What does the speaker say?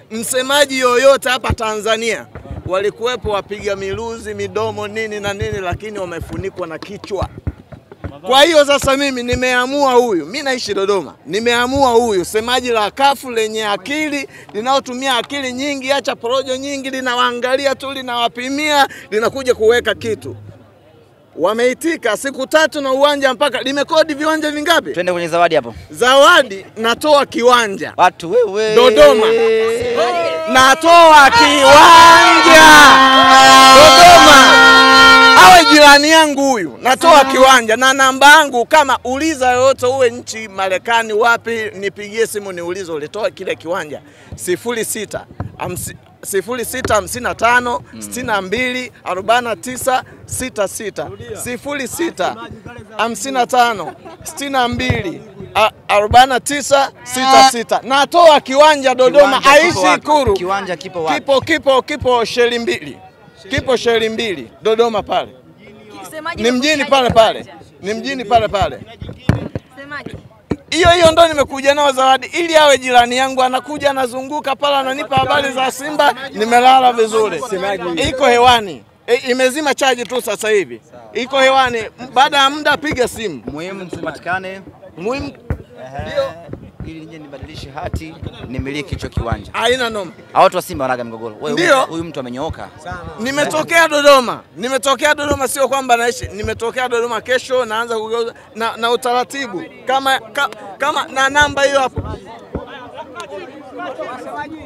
msemaji yoyote hapa Tanzania. Walikuwepo wapiga miluzi midomo nini na nini, lakini wamefunikwa na kichwa. Kwa hiyo sasa mimi nimeamua huyu, mi naishi Dodoma, nimeamua huyu semaji la kafu lenye akili, linaotumia akili nyingi, acha porojo nyingi, linawaangalia tu, linawapimia, linakuja kuweka kitu. Wameitika siku tatu na uwanja mpaka limekodi viwanja vingapi? Twende kwenye zawadi hapo. Zawadi natoa kiwanja Watu wewe. Dodoma. natoa kiwanja Dodoma, awe jirani yangu huyu, natoa kiwanja na namba yangu. Kama uliza yoyote, uwe nchi Marekani wapi, nipigie simu niulize ulitoa kile kiwanja sifuri sita hamsi- sifuri sita hamsini na tano sitini na mbili arobaini na tisa sita sita sifuri sita hamsini na tano sitini na mbili a- arobaini na tisa sita sita. Natoa kiwanja Dodoma, Kiwanja kipo aishi wapi? Ikuru. Kiwanja kipo wapi? Kipo kipo kipo sheli mbili, kipo sheli mbili Dodoma pale, Semaji ni mjini pale pale, ni mjini pale pale. Semaji. Hiyo hiyo ndo nimekuja nao zawadi, ili awe jirani yangu, anakuja anazunguka pale, ananipa habari za Simba, nimelala vizuri, iko hewani. E, imezima chaji tu sasa hivi, iko hewani. Baada ya muda piga simu. Muhimu tupatikane Muhimu Ehe, ili nije nibadilishe hati nimiliki hicho kiwanja. haina noma. Hao watu wa Simba wanaga migogoro. Wewe Ndio. huyu- huyu mtu amenyooka. Nimetokea Dodoma, nimetokea Dodoma, sio kwamba naishi, nimetokea Dodoma. Kesho naanza kugeuza na, na utaratibu kama, ka, kama na namba hiyo hapo.